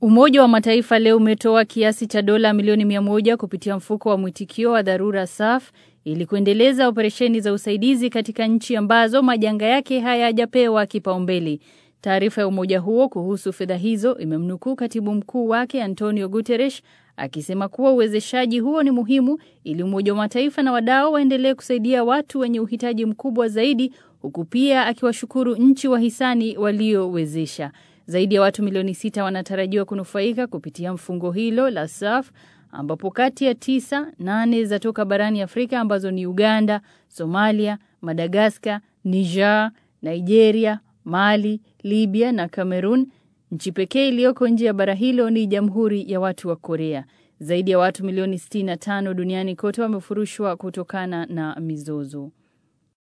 Umoja wa Mataifa leo umetoa kiasi cha dola milioni mia moja kupitia mfuko wa mwitikio wa dharura SAF ili kuendeleza operesheni za usaidizi katika nchi ambazo majanga yake hayajapewa kipaumbele. Taarifa ya umoja huo kuhusu fedha hizo imemnukuu katibu mkuu wake Antonio Guterres akisema kuwa uwezeshaji huo ni muhimu ili Umoja wa Mataifa na wadau waendelee kusaidia watu wenye uhitaji mkubwa zaidi huku pia akiwashukuru nchi wahisani waliowezesha. Zaidi ya watu milioni sita wanatarajiwa kunufaika kupitia mfungo hilo la SAF ambapo kati ya tisa, nane zatoka barani Afrika ambazo ni Uganda, Somalia, Madagaskar, Niger, Nigeria, Mali, Libya na Cameroon. Nchi pekee iliyoko nje ya bara hilo ni Jamhuri ya Watu wa Korea. Zaidi ya watu milioni 65 duniani kote wamefurushwa kutokana na mizozo.